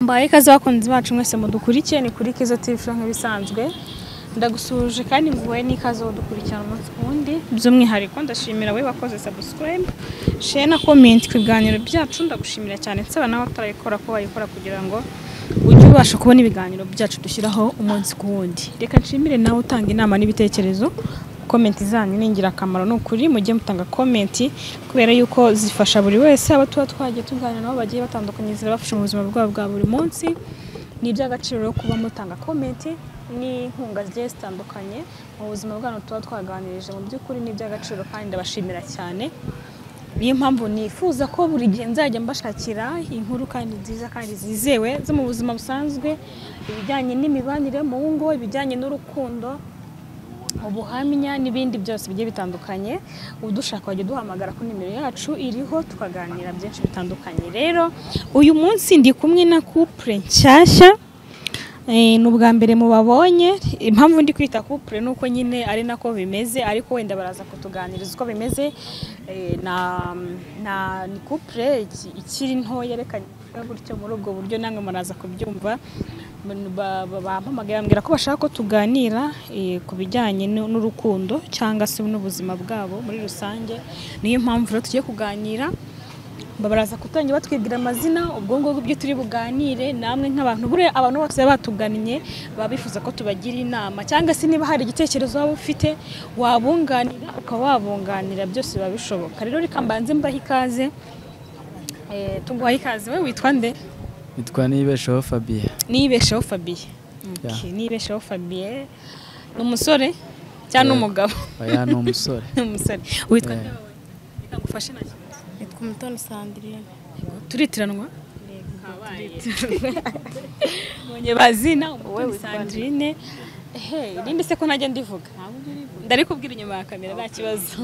mbaye ikaze bakunzi bacu mwese mudukurikiye ni kuri Kizo TV nk'ibisanzwe ndagusuhuje kandi nguhaye n'ikaze wo dukurikirana umunsi ku wundi by'umwihariko ndashimira we wakoze subscribe share na comment ku biganiro byacu ndagushimira cyane nsaba nawe atarayikora ko wayikora kugira ngo ujye ubasha kubona ibiganiro byacu dushyiraho umunsi ku wundi reka nshimire nawe utanga inama n'ibitekerezo komenti zanyu ni ingirakamaro ni ukuri mujye mutanga komenti kubera yuko zifasha buri wese abo tuba twagiye tuganira nabo bagiye batandukanye zirabafasha mu buzima bwabo bwa buri munsi ni iby'agaciro rero kuba mutanga komenti n'inkunga zigiye zitandukanye mu buzima bwanyu tuba twaganirije mu by'ukuri ni iby'agaciro kandi ndabashimira cyane niyo mpamvu nifuza ko buri gihe nzajya mbashakira inkuru kandi nziza kandi zizewe zo mu buzima busanzwe ibijyanye n'imibanire mu ngo ibijyanye n'urukundo ubuhamya n'ibindi byose bigiye bitandukanye udushaka wajya duhamagara ku nimero yacu iriho tukaganira byinshi bitandukanye rero uyu munsi ndi kumwe na couple nshyashya Eh, ni ubwa mbere mubabonye impamvu ndi kwita couple ni uko nyine ari nako bimeze ariko wenda baraza kutuganiriza uko bimeze Eh, na, na ni couple iki- ikiri ntoya reka gutyo muri ubwo buryo namwe muraza kubyumva Ba- ba- bampamagaye bambwira ko bashaka ko tuganira eh, ku bijyanye n'u- n'urukundo cyangwa se n'ubuzima bwabo muri rusange niyo mpamvu rero tugiye kuganira baraza kutangira batwibwira amazina ubwo ngubwo ibyo turi buganire namwe nk'abantu buriya abantu bose baba batugannye baba bifuza ko tubagira inama cyangwa se niba hari igitekerezo waba ufite wabunganira ukaba wabunganira byose biba bishoboka rero reka mbanze mbahe ikaze eh, tuguhaye ikaze we witwa nde Nitwa Nibeshaho Fabien. nibesheho fabiye Yeah. Okay, nibesheho fabiye ni umusore cyangwa ni Yego. umugabo Oya ni umusore. ni umusore witwa Yeah. nde wowe? Reka ngufashe na kimwe. nitwa umutoni sandirine turitiranwa mbonye bazina Wowe umutoni witwa nde? sandrine Hey, nimba se ko najya ndivuga ndari kubwira inyuma ya kamera nta kibazo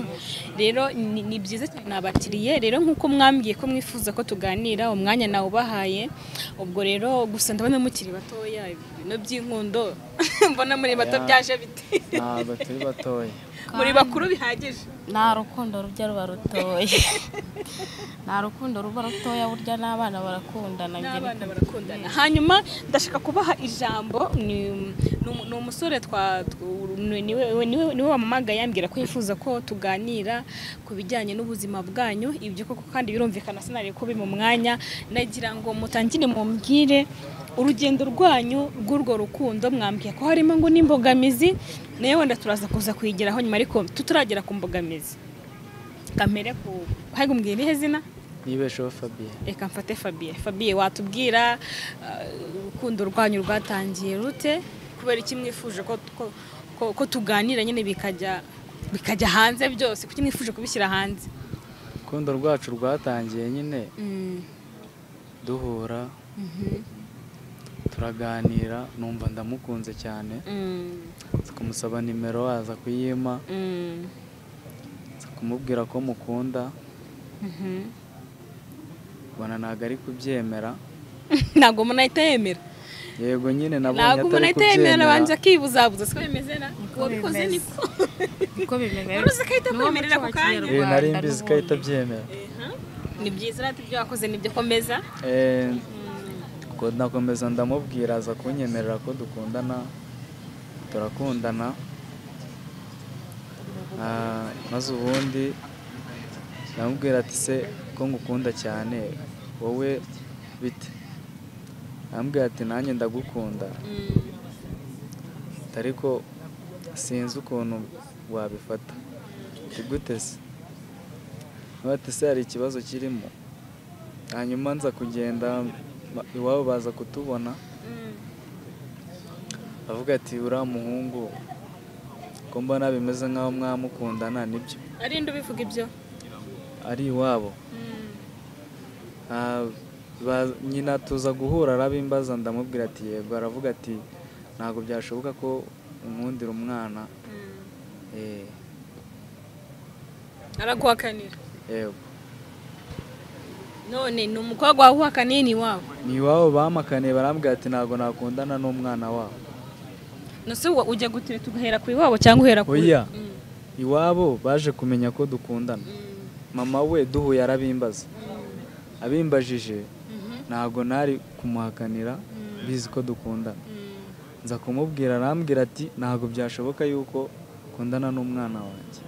rero ni ni byiza cyane nabakiriye rero nk'uko mwambwiye ko mwifuza ko tuganira umwanya nawubahaye ubwo rero gusa ndabona mukiri batoya ibintu by'inkundo mbona muri bato Yeah. byaje bite Ntabwo turi batoya. muri bakuru bihagije nta rukundo rujya ruba rutoya nta rukundo ruba rutoya burya n'abana barakundana n'abana barakundana hanyuma ndashaka kubaha ijambo ni ni umu- ni umusore twa tw- ni- niwe niwe- niwe wamamaga yambwira ko yifuza ko tuganira ku bijyanye n'ubuzima bwanyu ibyo koko kandi birumvikana sinari kubi mu mwanya nagira ngo mutangire mumbwire urugendo rwanyu rw'urwo rukundo mwambwiye ko harimo ngo n'imbogamizi nayo wenda turaza kuza kuyigeraho nyuma ariko tuturagera ku mbogamizi kamere ku ahubwo mbwira irihe zina Nibeshaho Fabien. reka mfate fabiye fabiye watubwira uh, urukundo rwanyu rwatangiye rute kubera iki mwifuje ko, ko, ko, ko tuganira nyine bikajya bikajya hanze byose kuki mwifuje kubishyira hanze Urukundo rwacu rwatangiye nyine mm. duhura turaganira numva ndamukunze cyane Mm. nza kumusaba nimero aza kuyima Mm. nza kumubwira ko mukunda Mhm. ubona ntabwo ari kubyemera ntabwo umuntu ahita yemera yego nyine nabonye ntabwo umuntu atari ahita yemera abanza kubyemera akibuzabuza siko bimeze na Niko wabikoze bimeze. niko niko bimeze Wari uzi ko ahita akwemerera ako kanya? Eh, nari mbizi ko ahita abyemera ni byiza rero ibyo wakoze nibyo komeza Eh, ko nakomeza ndamubwira aza kunyemerera ko dukundana turakundana Ah, maze ubundi ndamubwira ati se ko ngukunda cyane wowe bite ndamubwira ati nanjye ndagukunda Mm. ati ariko sinzi ukuntu wabifata ati gute se Nawe ati se hari ikibazo kirimo hanyuma nza kugenda ma- iwabo baza kutubona Mm. avuga ati uriya muhungu ko mbona bimeze nk'aho mwamukundana nibyo ari nde ubivuga ibyo ari iwabo Mm. Ah, ba- nyina tuza guhura arabimbaza ndamubwira ati yego aravuga ati ntabwo byashoboka ko unkundira umwana Mm. eh, araguhakanira yego none ni umukobwa wahuhakaniye ni wawe ni iwabo bamakaniye barambwira ati ntabwo nakundana n'umwana wabo nose wa- ujya gutira tugahera ku iwabo cyangwa uhera ku Oya. Mm, iwabo baje kumenya ko dukundana mm, mama we duhuye arabimbaza mm, abimbajije mhm. ntabwo nari kumuhakanira bizi ko dukundana nza kumubwira arambwira ati ntabwo byashoboka yuko ukundana n'umwana wanjye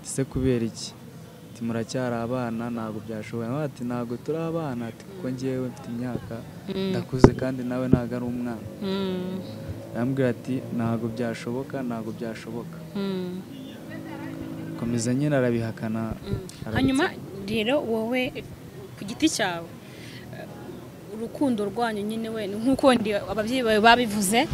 ese kubera iki ati muracyari abana ntabwo byashoboye Nawe ati ntabwo turi abana ati kuko ngewe mfite imyaka ndakuze kandi nawe ntabwo ari umwana arambwira ati ntabwo byashoboka ntabwo byashoboka komeza nyine arabihakana arabitse. hanyuma rero wowe ku giti cyawe eh, urukundo rwanyu nyine we ni nk'uko wenda ababyeyi bawe babivuze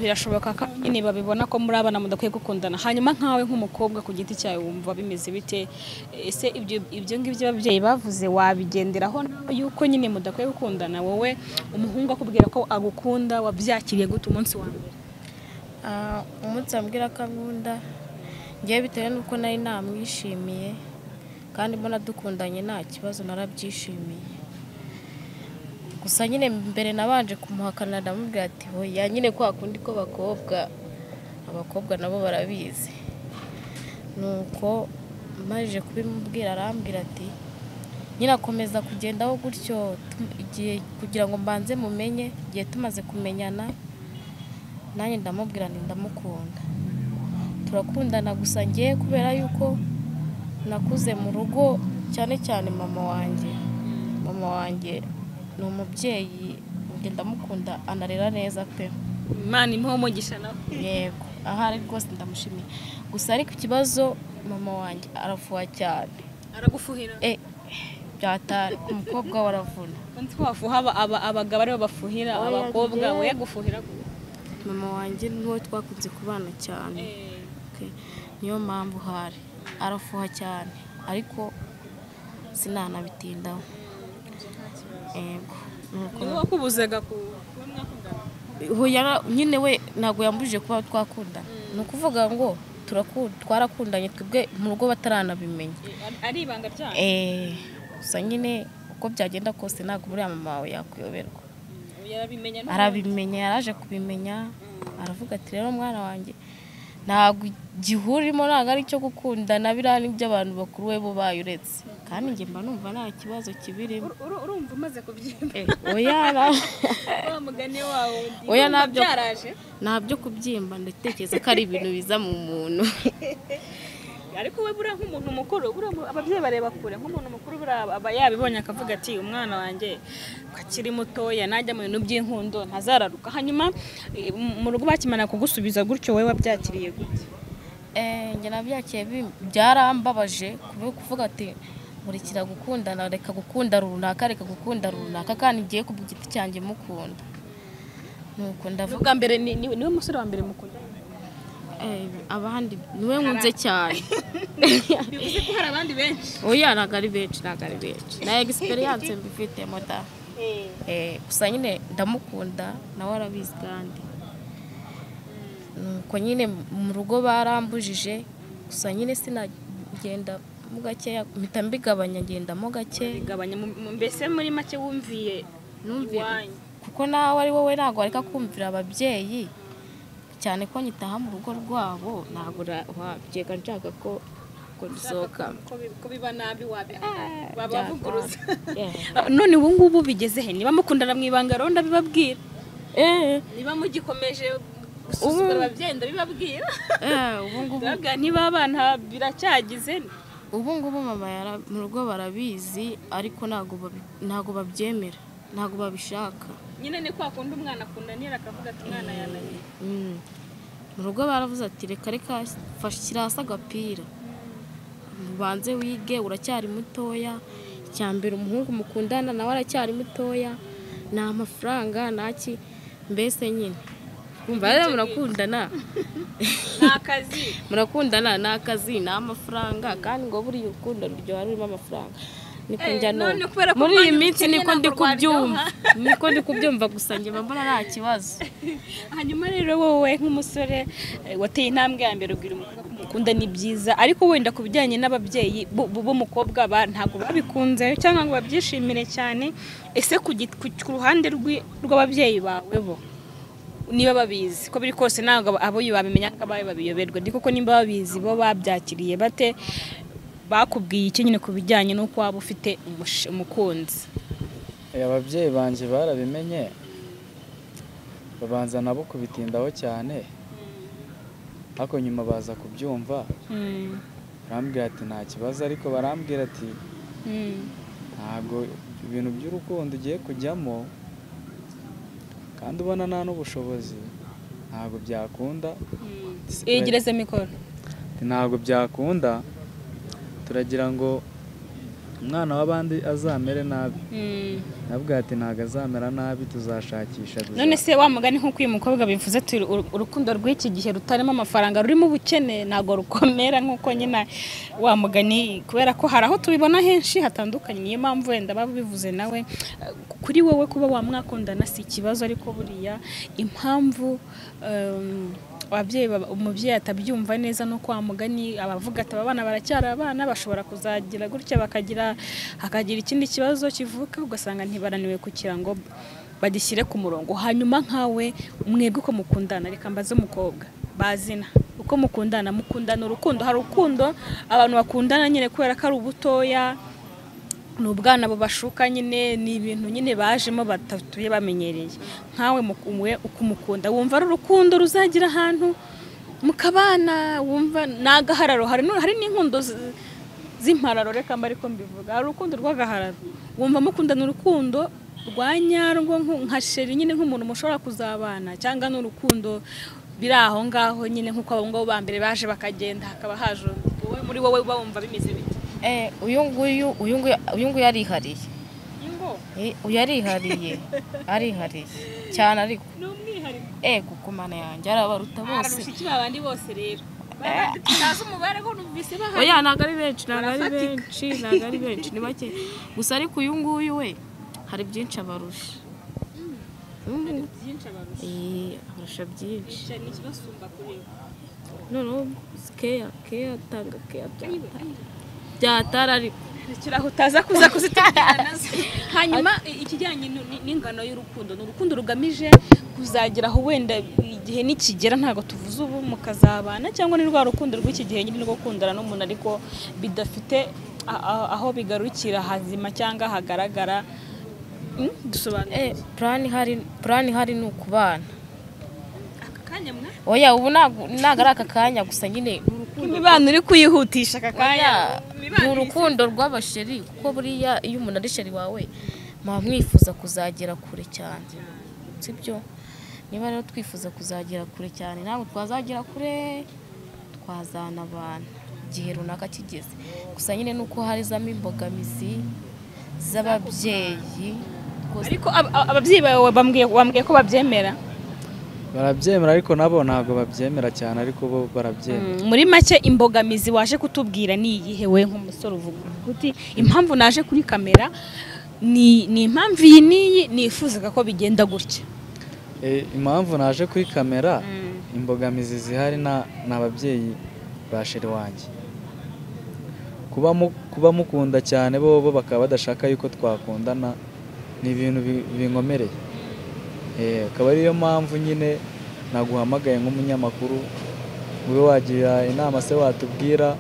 birashoboka ko nyine babibona ko muri abana mudakwiye gukundana hanyuma nkawe nk'umukobwa ku giti cyawe wumva bimeze bite ese ibyo ibyo ngibyo ababyeyi bavuze wabigenderaho nawe yuko nyine mudakwiye gukundana wowe umuhungu akubwira ko agukunda wabyakiriye gute umunsi wa mbere Ah, umunsi ambwira ko ankunda ngewe bitewe n'uko nari namwishimiye kandi mbona dukundanye nta kibazo narabyishimiye gusa nyine mbere nabanje kumuhakana ndamubwira ati hoya nyine kwa kundi ko bakobwa abakobwa nabo barabizi nuko maze kubimubwira arambwira ati nyine akomeza kugendaho gutyo tu- igihe kugira ngo mbanze mumenye igihe tumaze kumenyana nanjye ndamubwira nti ndamukunda turakundana gusa ngewe kubera yuko nakuze mu rugo cyane cyane mama wanjye mama wanjye ni umubyeyi njye ndamukunda anarera neza pe imana imuhe umugisha nawe yego ahari rwose ndamushimiye gusa ariko ikibazo mama wanjye arafuha cyane aragufuhira e byatari umukobwa we aravuna undi wafuha aba- aba- abagabo aribo bafuhira Oya, abakobwa njye- we gufuhira gute? mama wanjye niwe twakunze kubana cyane Eh, Okay. niyo mpamvu hari arafuha cyane ariko sinanabitindaho yego nuko ni we wakubuzaga ku- kuba mwakundana Uwo yara- nyine we ntabwo yambujije kuba twakundana ni ukuvuga ngo turaku- twarakundanye twebwe mu rugo bataranabimenya Eh, ari ibanga ryanyu Eh, gusa nyine uko byagenda kose ntabwo buriya mama wawe yakuyoberwa yarabimenya n'ubundi. arabimenya yaraje kubimenya aravuga ati rero mwana wanjye ntabwo igihurimo ntabwo ari icyo gukundana biriya ni iby'abantu bakuru we bo bayuretse kandi njye mba numva nta kibazo kibirimo Uru- uru- urumva umaze kubyimba Eh, oya na- wa mugani wawe ndi Oya, urumva nabyo- byaraje nta byo kubyimba ndatekereza ko ari ibintu biza mu muntu ariko we buriya nk'umuntu mukuru buriya mu- ababyeyi bareba kure nk'umuntu mukuru buriya aba- aba yabibonye akavuga ati umwana wanjye ko akiri mutoya najya mu bintu by'inkundo ntazararuka hanyuma eh, mu- mu rugo bakimara kugusubiza gutyo wowe wabyakiriye gute Eh, njye nabyakiye bi- byarambabaje kuba kuvuga ati murekera gukundana reka gukunda runaka reka gukunda runaka kandi ngiye ku giti cyanjye mukunda nuko ndavuga ubwa mbere ni- ni- niwe musore wa mbere mukundana Eh, abandi niwe nkunze cyane bivuze ko hari abandi benshi oya ntabwo ari benshi ntabwo ari benshi na egisperiyanse mbifitemo da Eh, gusa nyine ndamukunda nawe arabizi kandi nuko nyine mu rugo barambujije gusa nyine sinagenda mo gakeya mpita mbigabanya ngendamo gake bigabanya mu- mu- mbese muri make wumviye Numviye. iwanyu kuko nawe ari wowe ntabwo wareka kumvira ababyeyi cyane ko nyitaha mu rugo rwabo ntabwo ra- wabyega nshaka ko ko dusohoka ko bi- ko biba nabi wabi Ah, babavuguruza Yeah. none ubu ngubu bigeze he niba mukundana mu ibanga rero ndabibabwira Eh, niba mugikomeje gusuzugura ababyeyi ndabibabwira eh, ubu ngubu ndavuga niba abana biracyagize ubu ngubu mama yara- mu rugo barabizi ariko ntabwo babi- ntabwo babyemera ntabwo babishaka nyine ni kwa kundi umwana akundanira akavuga ati umwana yananiye Mm. mu rugo baravuze ati reka reka fasha shyira hasi agapira ubanze wige uracyari mutoya icya mbere umuhungu mukundana nawe aracyari mutoya nta mafaranga ntaki mbese nyine kumva rero murakundana ni akazi murakundana ni akazi ni amafaranga kandi ngo buriya urukundo ruryoha rurimo amafaranga niko Eh, njya none kubera ko numva muri iyi rwanyu minsi rukennye niko ndi ntabwo kubyumva rwaryoha. niko ndi kubyumva gusa njye mba mbona nta kibazo hanyuma rero wowe nk'umusore eh, wateye intambwe ya mbere ubwira umukobwa ko umukunda ni byiza ariko wenda ku bijyanye n'ababyeyi bu- bu- b'umukobwa ba- ntabwo babikunze cyangwa ngo babyishimire cyane ese ku git- ku- ku ruhande rw'i- rw'ababyeyi bawe bo niba babizi ko biri kose ntabwo abo- abo babimenya ko abawe babiyoberwa ariko ko niba babizi bo babyakiriye bate bakubwiye iki nyine ku bijyanye n'uko waba ufite umush- umukunzi ababyeyi banjye barabimenye babanza nabo kubitindaho cyane ariko nyuma baza kubyumva Mm. barambwira ati nta kibazo ariko barambwira ati Mm. ntabwo ibintu by'urukundo ugiye kujyamo kandi ubona nta n'ubushobozi ntabwo byakunda Yegereze mikoro. Ati, ntabwo byakunda turagira ngo umwana w'abandi azamere nabi Mm. nabwo ati ntabwo azamera nabi tuzashakisha gusa none se wa mugani nk'uko uyu mukobwa bivuze ati "Uru- urukundo rw'iki gihe rutarimo amafaranga rurimo ubukene ntabwo rukomera nk'uko nyine wa mugani kubera ko hari aho tubibona henshi hatandukanye niyo mpamvu wenda baba bivuze nawe eh, kuri wowe kuba wamwakundana si ikibazo ariko buriya impamvu em, ababyeyi baba- umubyeyi atabyumva neza no kwa mugani abavuga ati abana baracyari abana bashobora kuzagira gutya bakagira hakagira ikindi kibazo kivuka ugasanga ntibaraniwe kugira ngo bagishyire ku murongo hanyuma nkawe mwebwe uko mukundana reka mbaze umukobwa bazina uko mukundana mukundana urukundo hari urukundo abantu bakundana nyine kubera ko ari ubutoya ni ubwana bubashuka nyine ni ibintu nyine bajemo batatuye bamenyereye nkawe mukumwe ukumukunda wumva ari urukundo ruzagira ahantu mukabana wumva ni agahararo hari nu- hari n'inkundo zi- z'impararo reka mba ariko mbivuga hari urukundo rw'agahararo wumva mukundana urukundo rwa nyarwo nku- nka sheri nyine nk'umuntu mushobora kuzabana cyangwa n'urukundo biri aho ngaho nyine nk'uko abo ngabo ba mbere baje bakagenda hakaba haje undi. wowe muri wowe uba wumva bimeze bite Eh, uyu nguyu uyu nguyu uyu nguyu arihariye ingo Eh, uyu arihariye arihariye cyane ariko ni umwihariko ego ku mana yanjye arabaruta bose ararusha ikiba abandi bose rero tutazi umubare ko numvise bahari oya ntabwo ari benshi ntabwo ari Barafatika. benshi ntabwo ari benshi ni bake gusa ariko uyu nguyu we hari byinshi abarusha Uyu nguyu- byinshi abarusha Eh, abarusha byinshi Icyo ni ikibasumba kuri bo noneho keya keya atanga keya byatara byatara ariko ikiraho utaza kuza kuzitubwira nazo hanyuma i- ikijyanye nu- ni- n'ingano y'urukundo ni urukundo rugamije kuzagera aho wenda igihe nikigera ntabwo tuvuze ubu mukazabana cyangwa ni rwa rukundo rw'iki gihe nyine rwo gukundana n'umuntu ariko bidafite a- a- aho bigarukira hazima cyangwa hagaragara Mm, dusobanure Eh, plan ihari plan ihari ni ukubana aka kanya mwa oya ubu ntabwo ntabwo ari aka kanya gusa nyine ni urukundo imibano uri kuyihutisha aka kanya Oya, ni urukundo rw'abasheri kuko buriya iyo umuntu ari sheri wawe muba mwifuza kuzagera kure cyane sibyo niba rero twifuza kuzagera kure cyane ntabwo twazagera kure twazana abantu igihe runaka kigeze gusa nyine ni uko harizamo imbogamizi z'ababyeyi rwose ariko ab- ab- ababyeyi bawe bambwiye bambwiye ko babyemera barabyemera ariko nabo ntabwo babyemera cyane ariko bo barabyemera Mm, muri make imbogamizi waje kutubwira ni iyihe we nk'umusore uvuga uti impamvu naje kuri kamera ni ni impamvu iyi n'iyi nifuzaga ko bigenda gutya Eh, impamvu naje kuri kamera Mm. imbogamizi zihari na- ni ababyeyi ba sheri wanjye kuba mu- kuba mukunda cyane bo bo bakaba badashaka yuko twakundana ni ibintu bi- binkomereye Eh, akaba ariyo mpamvu nyine naguhamagaye nk'umunyamakuru ube wagira inama se watubwira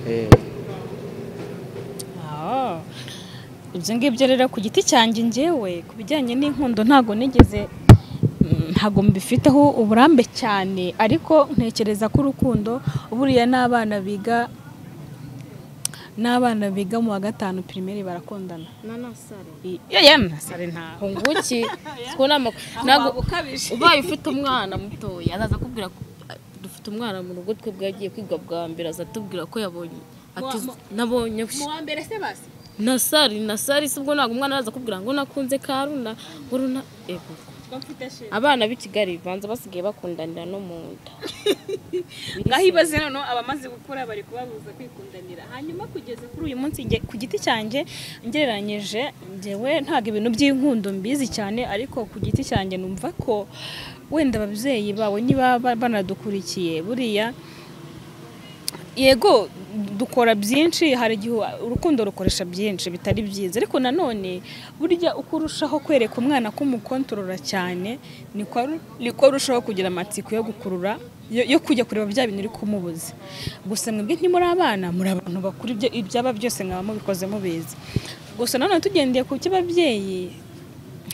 Eh, ibyo ngibyo rero ku giti cyanjye ngewe ku bijyanye n'inkundo ntabwo nigeze mm, ntabwo mbifiteho uburambe cyane ariko ntekereza ko urukundo buriya n'abana biga n'abana biga mu wa gatanu pirimeri barakundana nanasare I- iyo yemwe sare ntaho hunguki two ntabwo ntabwo ukabije ubaye ufite umwana mutoya azaza akubwira ko dufite umwana mu rugo twebwe yagiye kwiga bwa mbere azatubwira ko yabonye ati Mu- mu- nabonye mu wa mbere se basi nasari nasari si ubwo ntabwo umwana araza akubwira ngo nakunze karuna uruna ego ngo mfite sheri abana b'i kigali banza basigaye bakundanira no mu nda ngaho ibaze noneho abamaze gukura bari kubabuza kwikundanira hanyuma kugeza kuri uyu munsi nge- ku giti cyanjye ngereranyije ngewe ntabwo ibintu by'inkundo mbizi cyane ariko ku giti cyanjye numva ko wenda ababyeyi bawe niba ba- banadukurikiye buriya yego dukora byinshi hari igihe urukundo rukoresha byinshi bitari byiza ariko nanone burya uko urushaho kwereka umwana ko umukontorora cyane niko aru- niko arushaho kugira amatsiko yo gukurura yo yo kujya kureba bya bintu uri kumubuza gusa mwebwe ntimuri abana muri abantu bakuru ibyo- ibyaba byose mwaba mubikoze mubizi gusa nanone tugendeye ku cy'ababyeyi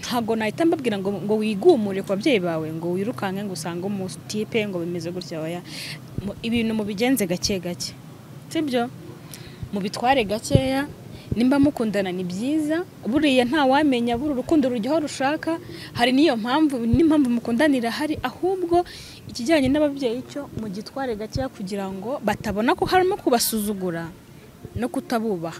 ntabwo nahita mbabwira ngo ngo wigumure ku babyeyi bawe ngo wirukanke ngo usange umutipe ngo bimeze gutya waya Mu- ibintu mubigenze gake gake sibyo mubitware gakeya nimba mukundana ni byiza buriya ntawamenya buri urukundo rujya aho rushaka hari n'iyo mpamvu n'impamvu mukundanira hari ahubwo ikijyanye n'ababyeyi cyo mugitware gakeya kugira ngo batabona ko harimo kubasuzugura no kutabubaha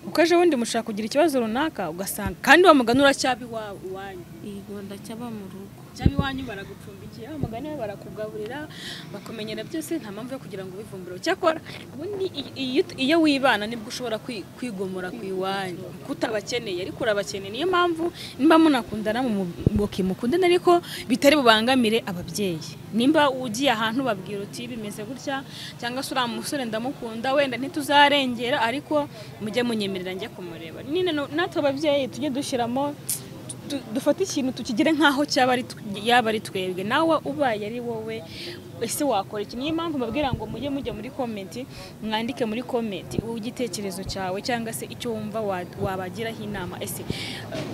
kuko ejo bundi mushaka kugira ikibazo runaka ugasanga kandi wa mugani uracyaba iwawe iwanyu Yego ndacyaba mu rugo cyaba iwanyu baragucumbikira umugani we barakugaburira bakumenyera byose nta mpamvu yo kugira ngo ubivumbure cyakora ubundi i- iyo- iyo wibana nibwo ushobora kwi- kwigomora ku iwanyu kuko utabakeneye ariko urabakeneye niyo mpamvu nimba munakundana muboke mukundana ariko bitari bubangamire ababyeyi nimba ugiye ahantu babwira uti bimeze gutya cyangwa se uriya musore ndamukunda wenda ntituzarengera ariko mujye munyemerera njye kumureba nyine no- natwe ababyeyi tujye dushyiramo du- dufate ikintu tukigire nk'aho cyaba ari tw- yaba ari twebwe nawe ubaye ari wowe ese wakora iki niyo mpamvu mbabwira ngo mujye mujya muri komenti mwandike muri komenti igitekerezo cyawe cyangwa se icyo wumva wa- wabagiraho inama ese eh,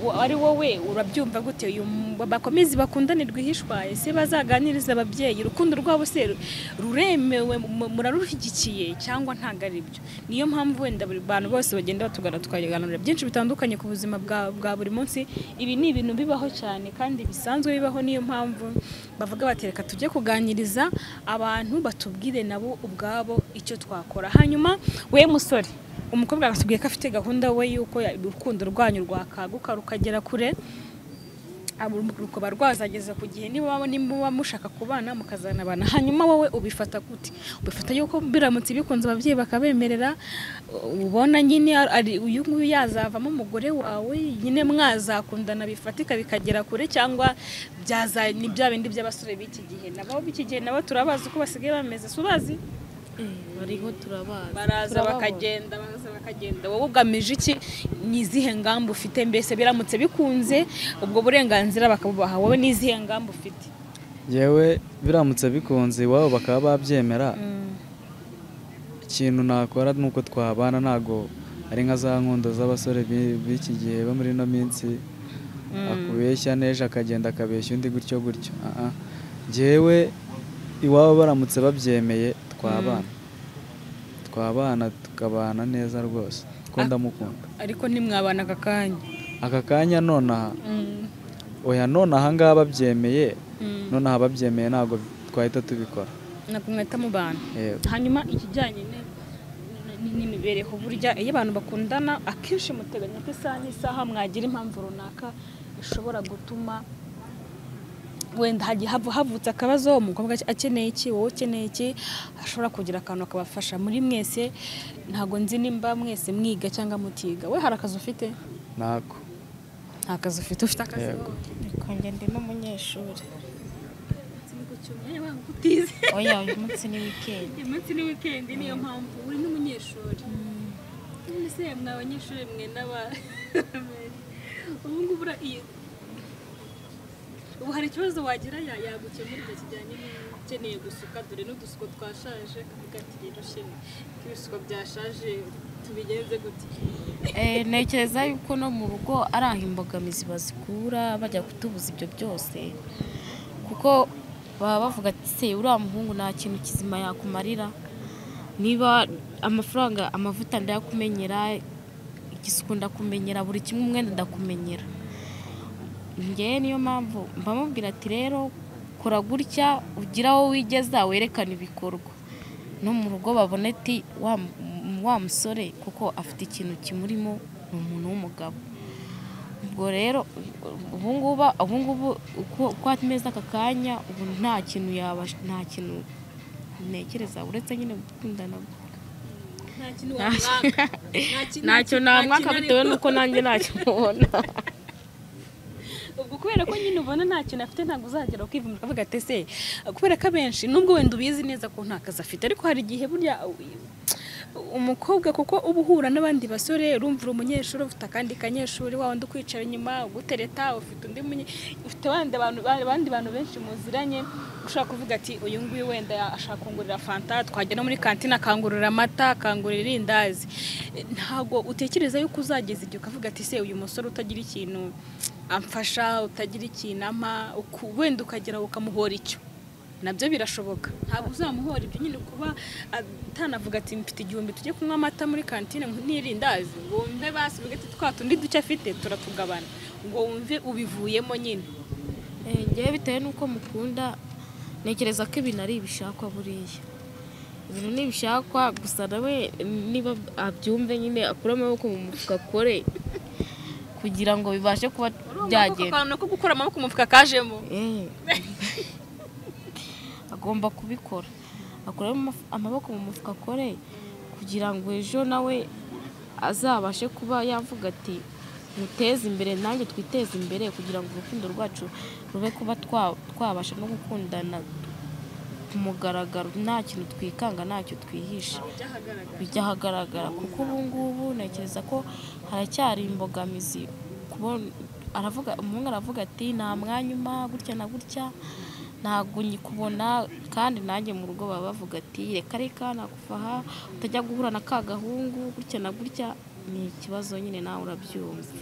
wa- ari wowe urabyumva gute uyu mu- bakomezi bakundanirwa ihishwaye se bazaganiriza ababyeyi urukundo rwabo se ru- ruremewe mu- murarushyigikiye cyangwa ntabwo ari byo niyo mpamvu wenda buri bantu bose bagenda batugana tukaganira byinshi bitandukanye ku buzima bwa bwa buri munsi ibi ni ibintu bibaho cyane kandi bisanzwe bibaho niyo mpamvu bavuga bati reka tujye kuganiriza abantu batubwire nabo ubwabo icyo twakora hanyuma we musore umukobwa agatubwiye ko afite gahunda we y'uko ya- urukundo rwanyu rwakaguka rukagera kure abo rukaba rwazageza ku gihe niba waba- nimuba mushaka kubana mukazanabana hanyuma wowe ubifata gute ubifata yuko biramutse bikunze ababyeyi bakabemerera u- ubona nyine ar- ari uyu nguyu yazavamo umugore wawe nyine mwazakundana bifatika bikagera kure cyangwa byaza ni bya bindi by'abasore b'iki gihe nabo b'iki gihe nabo turabazi uko basigaye bameze si ubazi bariho turabazi baraza Turababona. bakagenda baraza bakagenda wowe ugamije iki ni izihe ngamba ufite mbese biramutse bikunze ubwo burenganzira bakabubaha wowe ni izihe ngamba ufite yewe biramutse bikunze iwabo bakaba babyemera ikintu nakora ni uko twabana ntabwo ari nka za nkundo z'abasore bi- b'iki gihe bo muri ino minsi akubeshya n'ejo akagenda akabeshya undi gutyo gutyo Ah, ah. njyewe iwabo baramutse babyemeye twabana twabana tukabana neza rwose ko ndamukunda ariko ntimwabana aka kanya aka kanya nonaha oya nonaha ngaha babyemeye nonaha babyemeye ntabwo twahita tubikora ntabwo mwahita mubana Yego. hanyuma ikijyanye ni- ni- n'imibereho burya iyo abantu bakundana akenshi muteganya ko isaha n'isaha mwagira impamvu runaka ishobora gutuma wenda hagiye havu- havutse akabazo umukobwa akeneye iki wowe ukeneye iki ashobora kugira akantu akabafasha muri mwese ntabwo nzi nimba mwese mwiga cyangwa mutiga we hari akazi ufite ntako nta kazi ufite ufite akazi Yego. Konge ndi n'umunyeshuri utize oya uyu munsi ni wikendi umunsi ni wikendi niyo mpamvu uri n'umunyeshuri ese mwa abanyeshuri mwe n'aba ubu ngubu ura- iyo- ubu hari ikibazo wagira ya- yagukemurira kijyanye n'ukeneye gusuka dore n'udusuko twashaje kavuga ati rero shema ko ibisuko byashaje tubigenze gute Eh, ntekereza yuko no mu rugo ari aho imbogamizi bazikura bajya kutubuza ibyo byose kuko baba bavuga ati se uriya muhungu nta kintu kizima yakumarira niba amafaranga amavuta ndayakumenyera igisuku ndakumenyera buri kimwe umwenda ndakumenyera ngewe niyo mpamvu mba mubwira ati rero kora gutya ugire aho wigeza werekane ibikorwa no mu rugo babona ati wa m- wa musore kuko afite ikintu kimurimo ni umuntu w'umugabo ubwo rero ubungubu ubungubu uko uko ameze aka kanya ubu nta kintu yaba nta kintu ntekereza uretse nyine gukundana nta kintu wamwaka ntacyo namwaka bitewe n'uko nanjye ntacyo mubona ubwo kubera ko nyine ubona nta kintu afite ntabwo uzagera ukivumbura ukavuga ati ese kubera ko abenshi nubwo wenda ubizi neza ko nta kazi afite ariko hari igihe burya umukobwa kuko uba uhura n'abandi basore urumva uri umunyeshuri ufite akandi kanyeshuri wa wundi ukwicara inyuma ugutereta ufite undi munye ufite abandi bantu abandi bantu benshi muziranye ushobora kuvuga ati uyu nguyu wenda ashaka kungurira fanta twajya no muri kantine akangurira amata akangurira irindazi ntabwo utekereza yuko uzageza igihe ukavuga ati se uyu musore utagira ikintu amfasha utagira ikintu ampa uku- wenda ukagera ukamuhora icyo nabyo birashoboka ntabwo uzamuhora ibyo nyine kuba atanavuga ati mfite igihumbi tujye kunywa amata muri kantine n'irindazi ngo wumve basigaye ati twa tundi duke afite turatugabana ngo wumve ubivuyemo nyine Eh, ngewe bitewe n'uko mukunda ntekereza ko ibintu ari ibishakwa buriya ibintu ni ibishakwa gusa nawe niba abyumve nyine akure amaboko mu mufuka akore kugira ngo bibashe kuba byagenda akantu ko gukura amaboko mu mufuka kajemo Eh. agomba kubikora akure amaboko mu mufuka akore kugira ngo ejo nawe azabashe kuba yavuga ati muteze imbere nanjye twiteze imbere kugira ngo urukundo rwacu rube kuba twa- twabasha no gukundana ku mugaragaro nta kintu twikanga ntacyo twihisha bijya ahagaragara kuko ubu ngubu ntekereza ko haracyari imbogamizi kubona aravuga umuhungu aravuga ati nta mwanya umpa gutya na gutya ntabwo nyikubona kandi nanjye mu rugo baba bavuga ati reka reka nakuva aha utajya guhura na ka gahungu gutya na gutya ni ikibazo nyine nawe urabyumva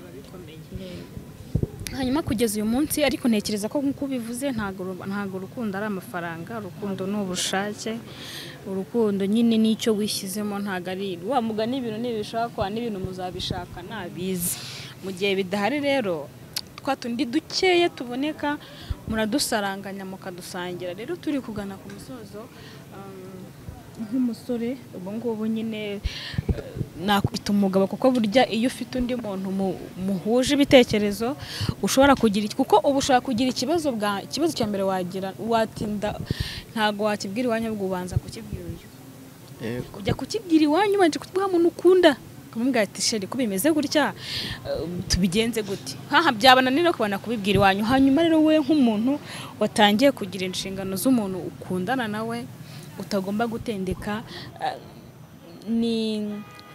hanyuma kugeza uyu munsi ariko ntekereza ko nk'uko ubivuze ntabwo ru- ntabwo urukundo ari amafaranga urukundo ni ubushake urukundo nyine n'icyo wishyizemo ntabwo ari wa mugani ibintu ntibishakwa n'ibintu muzabishaka ntabizi mu gihe bidahari rero twa tundi dukeya tuboneka muradusaranganya mukadusangira rero turi kugana ku musozo um, nk'umusore ubu ngubu nyine eh, nakubita umugabo kuko burya iyo ufite undi muntu mu- muhuje ibitekerezo ushobora kugira iki- kuko uba ushobora kugira ikibazo bwa ikibazo cya mbere wagira watinda ntabwo wakibwira iwanyu ahubwo ubanza kukibwira uyu yego ujya kukibwira iwanyu ubanje kukivuga muntu ukunda ukamubwira ati sheri ko bimeze gutya eh, tubigenze gute nkaha byabananira kubana kubibwira iwanyu hanyuma rero wowe nk'umuntu watangiye kugira inshingano z'umuntu ukundana nawe utagomba gutendeka eh, ni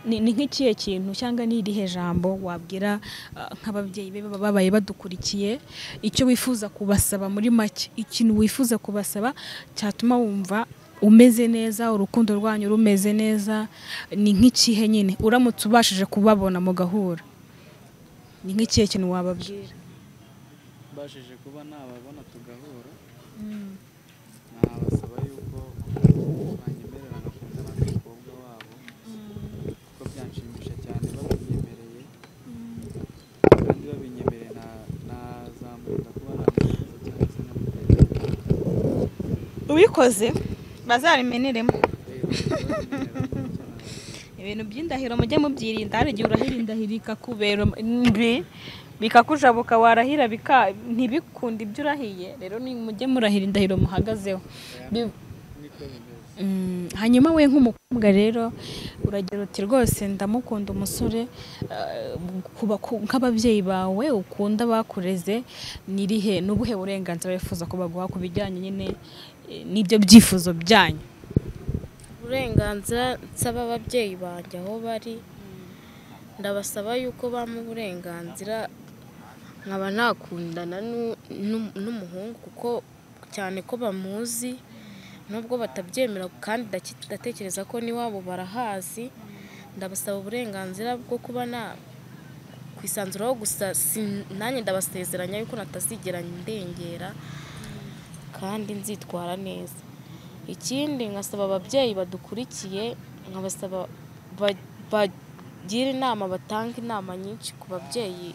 ni ni nk'ikihe kintu cyangwa ni irihe jambo wabwira eh, nk'ababyeyi be baba babaye badukurikiye icyo wifuza kubasaba muri make ikintu wifuza kubasaba cyatuma wumva umeze neza urukundo rwanyu rumeze neza ni nk'ikihe nyine uramutse ubashije kubabona mugahura ni nk'ikihe kintu wababwira mbashije kuba nababona tugahura nabasaba yuko banyemerera ngakundana n'umukobwa wabo kuko byanshimisha cyane babinyemereye kandi babinyemereye na- nazamurinda kuba namusubiza cyangwa se namutera ubikoze bazabimeneremo rero babinyemerera icyo nababwira. ibintu by'indahiro mujye mubyirinda hari igihe urahira indahiro ikakubera mbi bikakujabuka warahira bika ntibikunde ibyo urahiye rero ni mujye murahira indahiro muhagazeho Bi- niko bimeze Mm, hanyuma we nk'umukobwa rero uragira uti rwose ndamukunda umusore eh, kuba ku- nk'ababyeyi bawe ukunda bakureze ni irihe ni ubuhe burenganzira wifuza ko baguha ku bijyanye nyine eh, n'ibyo byifuzo byanyu uburenganzira nsaba ababyeyi banjye aho bari ndabasaba yuko bampa uburenganzira nkaba ntakundana n'u- n'u- n'umuhungu kuko cyane ko bamuzi nubwo batabyemera kandi ndaki- ndatekereza ko n'iwabo barahazi ndabasaba uburenganzira bwo kuba na kwisanzuraho gusa sin- nanjye ndabasezeranya yuko natazigera ndengera kandi nzitwara neza ikindi nkasaba ababyeyi badukurikiye nkabasaba ba- bagira inama batanga inama nyinshi ku babyeyi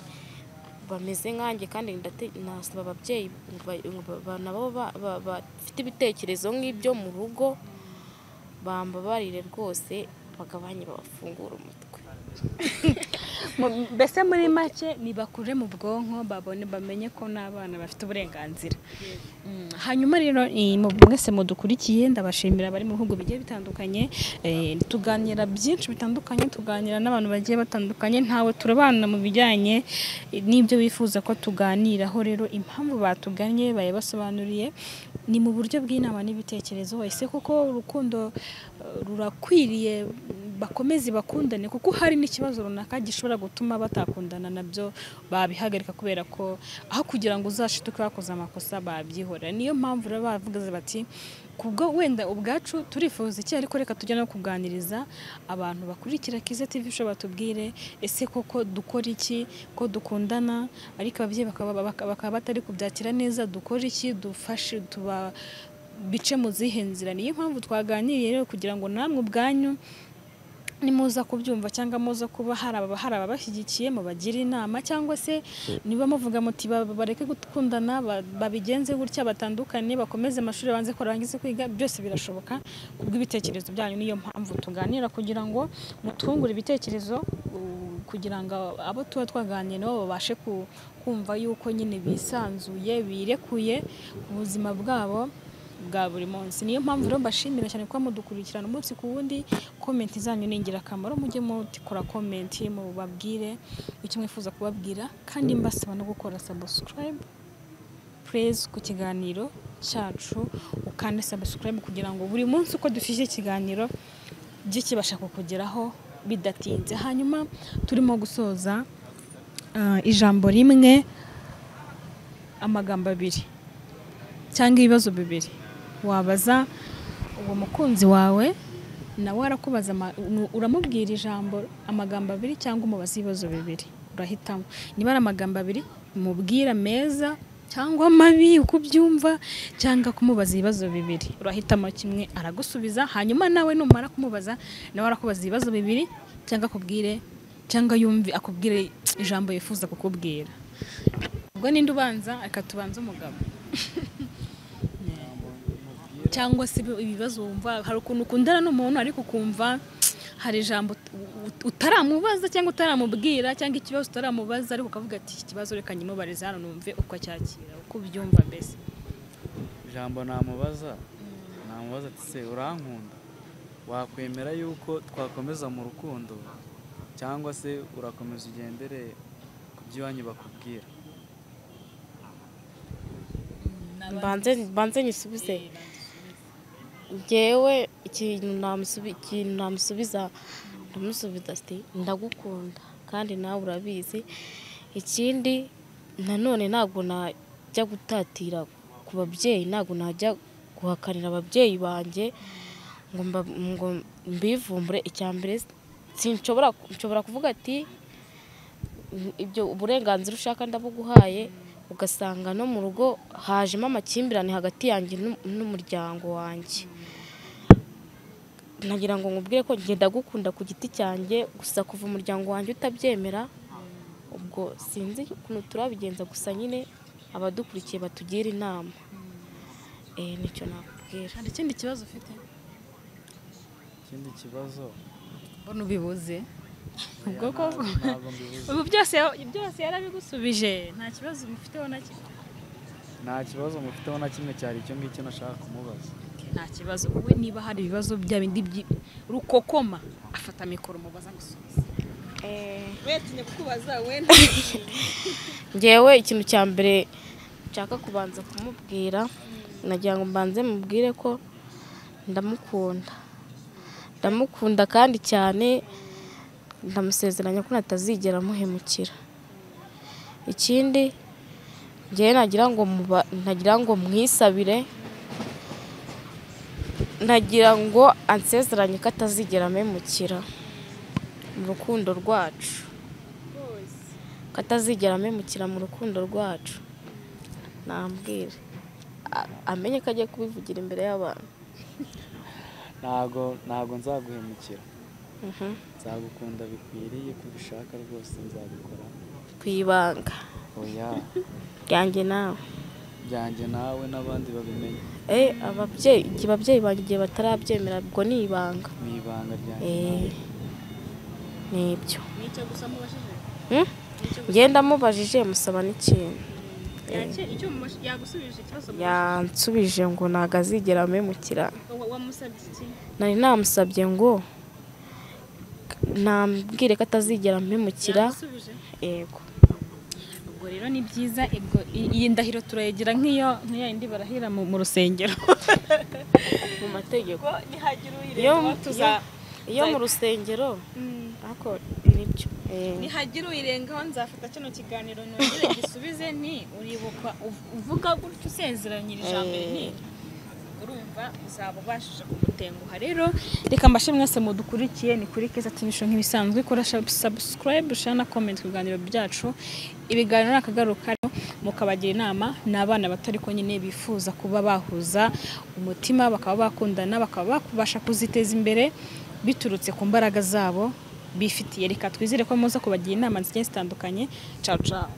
bameze nkanjye kandi ndate- nasaba ababyeyi ba- ba- nabo ba- ba- bafite ibitekerezo nk'ibyo mu rugo bambabarire rwose bagabanye babafungure umutwe Mu- mbese muri make nibakure mu bwonko babone bamenye ko n'abana bafite uburenganzira Mm, hanyuma rero eh, mu- mwese mudukurikiye ndabashimira abari mu bihugu bigiye bitandukanye eh, tuganira byinshi bitandukanye tuganira n'abantu bagiye batandukanye ntawe turabana mu bijyanye eh, n'ibyo wifuza ko tuganiraho rero impamvu batuganye bayabasobanuriye ni mu buryo bw'inama n'ibitekerezo ese koko urukundo eh, rurakwiriye bakomeze bakundane kuko hari n'ikibazo runaka gishobora gutuma batakundana nabyo babihagarika kubera ko aho kugira ngo uzashituke bakoze amakosa babyihorera niyo mpamvu rero bavuze bati kubwo wenda ubwacu turifuza iki ariko reka tujya no kuganiriza abantu bakurikira Kiza TV ushobora batubwire ese koko dukora iki ko dukundana ariko ababyeyi bakaba baka- bakaba batari kubyakira neza dukora iki dufashe tuba bice mu zihe nzira niyo mpamvu twaganiriye rero kugira ngo namwe ubwanyu nimuza kubyumva cyangwa muza kuba hari ababa- hari ababashyigikiye mubagire inama cyangwa se niba muvuga muti ba- bareke gukundana ba- babigenze gutya batandukanye bakomeze amashuri banze ko barangize kwiga byose birashoboka kubw'ibitekerezo byanyu niyo mpamvu tuganira kugira ngo mutwungure ibitekerezo u- kugira ngo abo tuba twaganiriye nabo babashe ku- kumva yuko nyine bisanzuye birekuye ku buzima bwabo bwa buri munsi niyo mpamvu rero mbashimira cyane kuba mudukurikirana umunsi ku wundi komenti zanyu ni ingirakamaro mujye mutikora komenti mubabwire icyo mwifuza kubabwira kandi mbasaba no gukora sabusikarayibu purezi ku kiganiro cyacu ukande sabusikarayibu kugira ngo buri munsi uko dushyushye ikiganiro bijye kibasha kukugeraho bidatinze hanyuma turimo gusoza ah, ijambo rimwe amagambo abiri cyangwa ibibazo bibiri wabaza uwo mukunzi wawe nawe arakubaza ama- nu- uramubwira ijambo amagambo abiri cyangwa umubaza ibibazo bibiri urahitamo niba ari amagambo abiri umubwira meza cyangwa mabi uko ubyumva cyangwa kumubaza ibibazo bibiri urahitamo kimwe aragusubiza hanyuma nawe numara kumubaza nawe arakubaza ibibazo bibiri cyangwa akubwire cyangwa yumve akubwire ijambo yifuza kukubwira ubwo ninde ubanza reka tubanze umugabo cyangwa se ibi- ibibazo wumva hari ukuntu ukundana n'umuntu ariko ukumva hari ijambo ut- ut- utaramubaza cyangwa utaramubwira cyangwa ikibazo utaramubaza ariko ukavuga ati iki kibazo reka nyimubarize hano numve uko acyakira uko ubyumva mbese ijambo namubaza namubaza ati se urankunda wakwemera yuko twakomeza mu rukundo cyangwa se urakomeza ugendere ku by'iwanyu bakubwira mbanze mbanze nyisubize ngewe ikintu namusubi- ikintu namusubiza ndamusubiza ati ndagukunda kandi nawe urabizi ikindi nanone ntabwo najya gutatira ku babyeyi ntabwo najya guhakanira ababyeyi banjye ngo mba- ngo mbivumbure icya mbere sinshobora nshobora kuvuga ati ibyo uburenganzira ushaka ndabuguhaye ugasanga no mu rugo hajemo amakimbirane hagati yanjye n'u- n'umuryango wanjye nagira ngo nkubwire ko njye ndagukunda ku giti cyanjye gusa kuva umuryango wanjye utabyemera ubwo sinzi ukuntu turabigenza gusa nyine abadukurikiye batugira inama Eh, nicyo nakubwira hari ikindi kibazo ufite ikindi kibazo mbona ubibuze ubwo ko ntabwo mbibuze ubu byose byose yarabigusubije nta kibazo mufiteho na kimwe nta kibazo mufiteho na kimwe cyari icyo ngicyo nashaka kumubaza nta kibazo wowe niba hari ibibazo bya bindi byi- rukokoma afata mikoro umubaza gusubiza wetinye kukubaza we ngewe ikintu cya mbere nshaka kubanza kumubwira nagira ngo mbanze mubwire ko ndamukunda ndamukunda kandi cyane ndamusezeranya ko natazigera muhemukira ikindi ngewe nagira ngo muba- nagira ngo mwisabire nagira ngo ansezeranye ko atazigera amemukira mu rukundo rwacu ko atazigera amemukira mu rukundo rwacu nambwire A- amenye ko agiye kubivugira imbere y'abantu ntabwo ntabwo nzaguhemukira nzagukunda bikwiriye ko ubishaka rwose nzabikora ku ibanga oya ryanjye nawe byanjye nawe n'abandi babimenye eh ababyeyi igihe ababyeyi banjye igihe batarabyemera ubwo ni ibanga ni ibanga ryanjye eh nawe nibyo nicyo gusa mubashije Hmm? ngenda mubajije musaba n'ikindi Yake- icyo mumash- yagusubije ikibazo mu- yansubije ngo ntabwo azigera amemukira wa- wamusabye iki nari namusabye ngo nambwire ko atazigera amemukira yagusubije yego ubwo rero ni byiza ubwo i- iyi ndahiro turayigira nk'iyo nk'iya yindi barahira mu mu rusengero mu mategeko nihagira uyirenzaho tuza- iyo mu rusengero ariko nibyo eh. nihagira uyirengaho nzafata kino kiganiro nongere gisubize nti uribuka uv- uvuga gutya usezeranyira ijambo Eh. rinini urumva uzaba ubashije kumutenguha rero reka mbashe mwese mudukurikiye ni kuri keza timisho nk'ibisanzwe kora subscribe share na comment ku biganiro byacu ibiganiro ni akagaruka rero mukabagira inama ni abana bato ariko nyine bifuza kuba bahuza umutima bakaba bakundana bakaba bakubasha kuziteza imbere biturutse ku mbaraga zabo bifitiye reka twizere ko muza kubagira inama zigiye zitandukanye ciao ciao